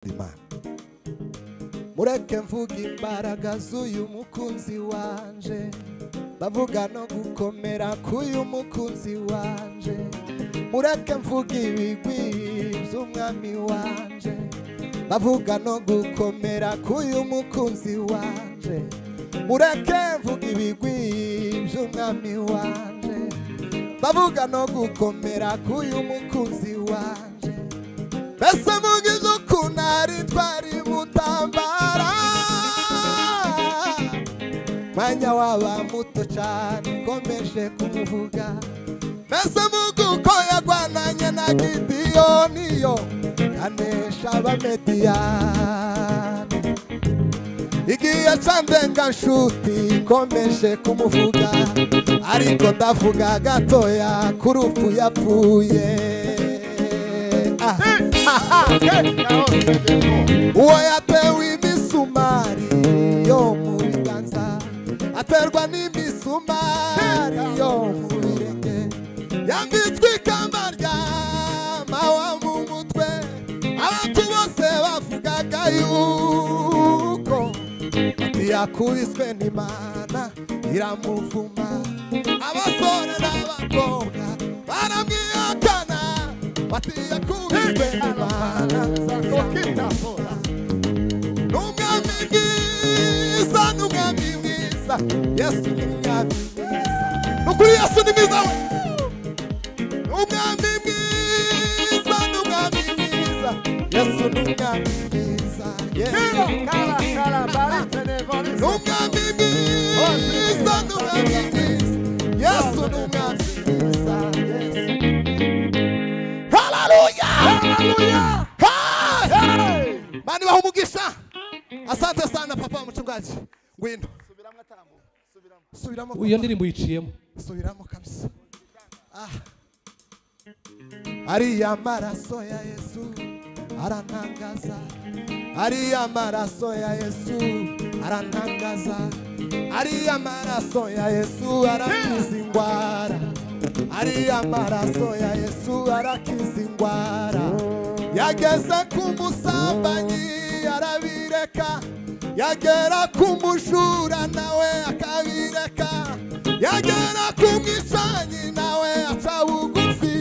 imana mureke mvuga imbaraga z'uyu mukunzi wanje bavuga no gukomera k'uyu mukunzi wanje mureke mvuga ibigwi by'umwami wanje bavuga no gukomera k'uyu mukunzi wanje mureke mvuga ibigwi by'umwami wanje bavuga no gukomera k'uyu mukunzi wanje mbese mugize ukuntu ari twari mutambara mwanya waba muto cyane ukomeje kumuvuga mbese mugi uko yarwananye na gidiyoniyo anesha abamediyani igihe candenga nshuti ikomeje kumuvuga ariko ndavuga gatoya kuri upfu yapfuye Ah. uwo yatewe imisumari yo mu biganza aterwa n'imisumari yo mu birenge yambitswe ikamba rya mawa mu mutwe abantu bose bavugaga yuko ntiyakubiswe n'imana iramuvuma abasore n'abakobwa baramwihakana batiyakubiswe n'imana Okita. n'umwami mwiza n'umwami mwiza yesu ni umwami mwiza ni ukuri yesu ni mwiza we n'umwami mwiza n'umwami mwiza yesu ni umwami mwiza yesu Kala, kala, balite de ni bonisa. umwami mwiza n'umwami mwiza yesu ni umwami mwiza yesu haleluya Hallelujah. Hey! Hey. mani baha umugisha asante sana papa mchungaji ngwino subiramo iyo papa. ndirimbo uyiciyemo subiramo kabisa ah. ariya maraso ya yesu arantangaza ariya maraso ya yesu arantangaza ariya maraso ya yesu arakiza indwara ariya maraso ya yesu arakiza indwara yageze ku musambanyi arabireka yagera ku mujura nawe akabireka yagera ku mwisanyi nawe aca bugufi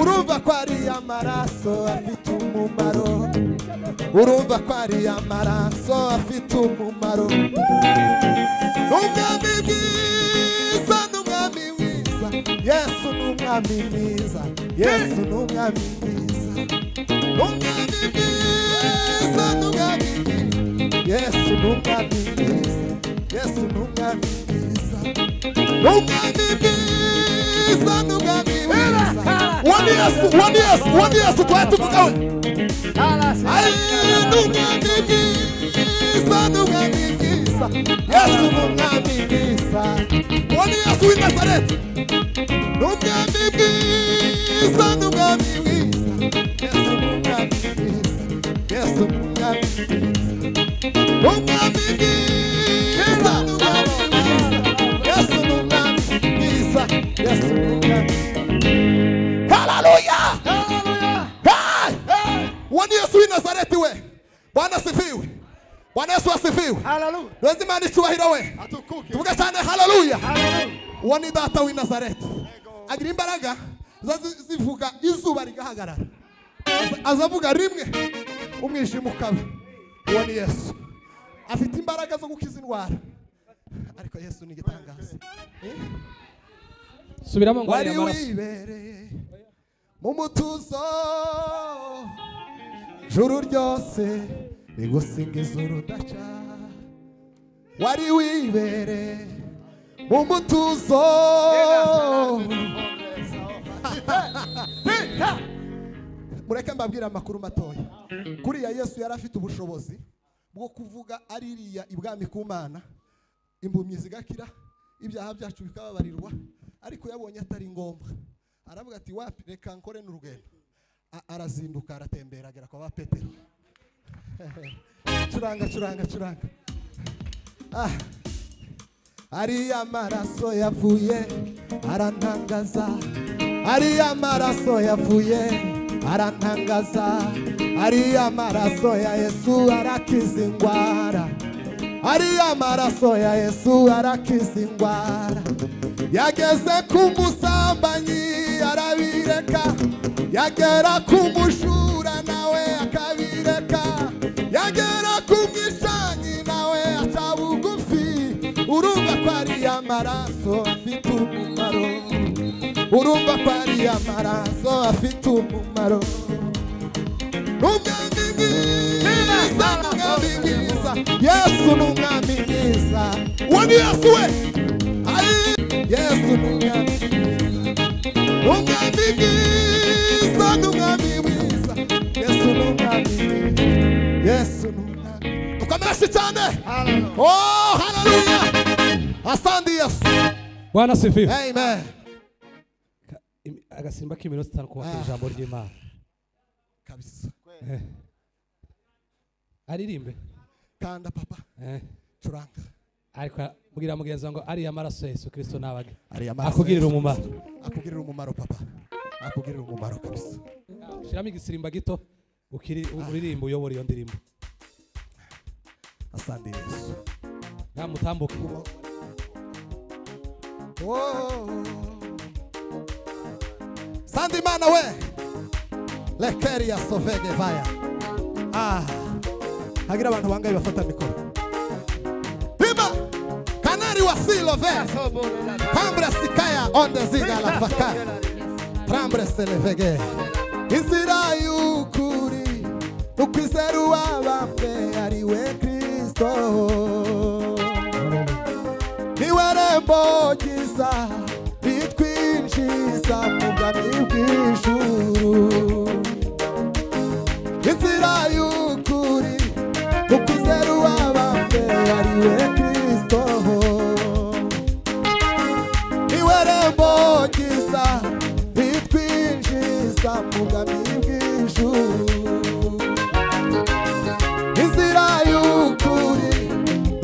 urumva ko ariya maraso afite umumaro urumva ko ariya maraso afite umumaro n'umwami mwiza n'umwami mwiza yesu n'umwami mwiza yesu n'umwami mwiza n'umwami mwiza n'umwami mwiza yesu n'umwami mwiza yesu n'umwami mwiza n'umwami mwiza n'umwami mwiza uwo ni yesu uwo ni yesu uwo ni yesu twari tuvugawe Kala, Yesu si- ni umwami mwiza uwo ni yesu w'i nazareti ni umwami mwiza ni umwami mwiza yesu ni umwami mwiza yesu ni umwami mwiza ni umwami mwiza ni umwami mwiza yesu ni umwami mwiza yesu ni umwami mwiza haleluya Hallelujah. Hey! uwo ni yesu w'i nazareti we bwana asifiwe bwana yesu asifiwe Hallelujah. ntuzi imana icyubahiro we Atukuke. tuvuge cyane haleluya Hallelujah. uwo ni data w'i nazareti agira imbaraga ziza zi- zivuga izuba rigahagarara Aza- azavuga rimwe umwijima ukaba uwo ni yesu afite imbaraga zo gukiza indwara ariko yesu ni igitangaza Eh? subiramo ngo wari ariya maraso wibereye mu mutuzo juru ryose rigusingiza urudaca wari wibereye mu mutuzo mureke mbabwire amakuru matoya kuriya yesu yari afite ubushobozi bwo kuvuga aririya ibwami ku mana impumyi zigakira ibyaha byacu bikababarirwa ariko yabonye atari ngombwa aravuga ati wapi reka nkore n'urugendo A- arazinduka aratembera agera kwa ba petero curanga curanga curanga ah. ariya maraso yavuye arantangaza ariya maraso yavuye arantangaza Ari amaraso ya Yesu arakiza indwara Ari amaraso ya Yesu arakiza indwara Yageze ku musambanyi arabireka Yagera ku mujura nawe akabireka Yagera ku mwisanyi nawe aca bugufi Urumva ko ari amaraso afite umumaro Urumva ko ari amaraso afite umumaro umwami mwiza n'umwami mwiza yesu n'umwami mwiza uwo ni yesu we ari yesu n'umwami mwiza umwami mwiza n'umwami mwiza yesu n'umwami mwiza yesu n'umwami tukamarashi cyane oh haleluya asandi yesu bwana sifiwe amen Im- agasimba k'iminota itanu kubaka Ah. ijambo ry'imana kabisa Eh. aririmbe kanda papa Eh. curanga ariko mbwira mugenzi wawe ngo ariya maraso ya yesu kirisito nabaga ariya maraso akugirira Yesu. umumaro akugirira umumaro papa akugirira umumaro kabisa shyiramo igisirimba gito ukiri- uririmbe uyobora iyo ndirimbo asante yesu nta mutambuke sandi imana we lekeri ya sovege vaya ah hagira abantu bangaye bafata mikoro bima kanari wa silove pambre sikaya onde ziga la fakaya trambure selevege inzira y'ukuri ukwizera uwabambwe ari we kristo niwe rembo ryiza ritwinjiza mu bwami bw'ijuru inzira y'ukuri ukwizera uwabambwe ari we kristo niwe rembo ryiza ritwinjiza mu bwami bw'ijuru inzira y'ukuri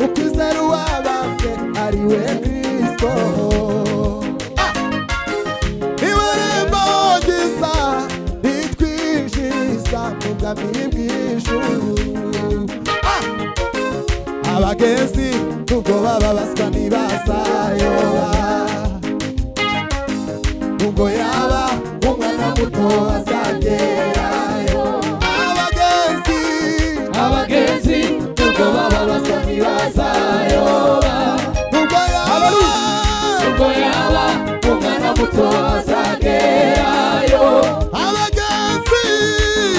ukwizera uwabambwe ari we kristo Ah! niwe rembo ryiza ritwinjiza mu bwami bw'ijuru Ah! abagenzi ubwo baba baswa ntibazayoba ubwo yaba umwana muto azagerayo abagenzi abagenzi ubwo baba baswa ntibazayoba ubwo yaba ubwo yaba umwana muto azagerayo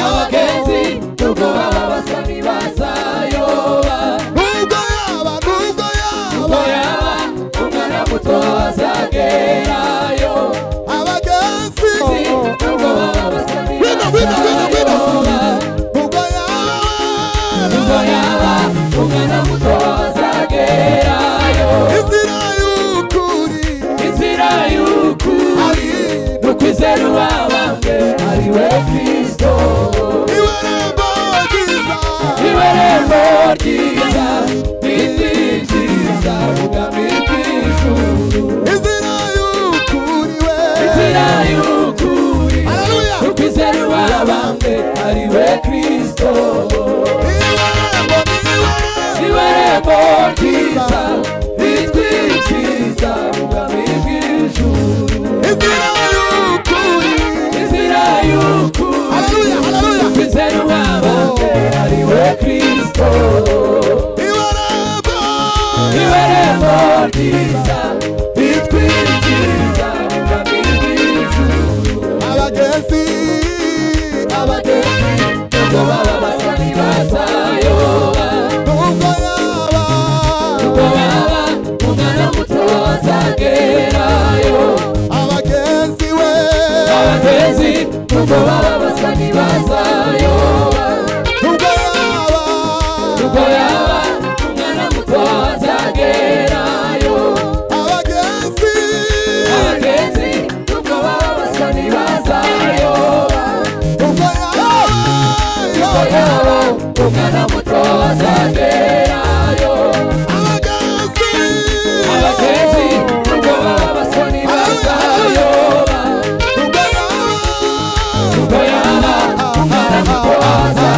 abagenzi ubwo baba basa ntibazayoba ubwo yaba ubwo yaba yaba umwana muto azagerayo abagenzi ubwo baba basa Winner, winner, winner, winner. Ubwo yaba yaba umwana muto azagerayo inzira y'ukuri inzira y'ukuri ari ni ukwizera uwabambwe ari we kristo iwerembo ryiza iwe rembo ryiza ritwinjiriza ubwami bw'ijuru inzira y'ukuri we inzira y'ukuri Haleluya. ukwizera uwabambwe ari we kristo iwerembo niwe iwe rembo ryiza ritwinjiriza ubwami bw'ijuru inzira y'ukuri inzira y'ukuri haleluya haleluya ukwizera uwabambwe ari we kristo iwerembo iwe rembo ryiza ritwinjiriza mu bwami bw'ijuru abagenzi abagenzi ubwo baba basa ntibazayoba ubwo yaba ubwo baba umwana muto azagerayo abagenzi we abagenzi ubwo baba basa ntibazayoba ubwo yaba ubwo yaba umwana muto azagerayo abagenzi abagenzi ubwo baba basa ntibazayoba ubwo yaba yabo umwana muto azagerayo abagenzi abagenzi ubwo baba basoni bazayoba ubwo yaba ubwo yaba umwana muto aza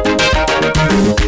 mwiza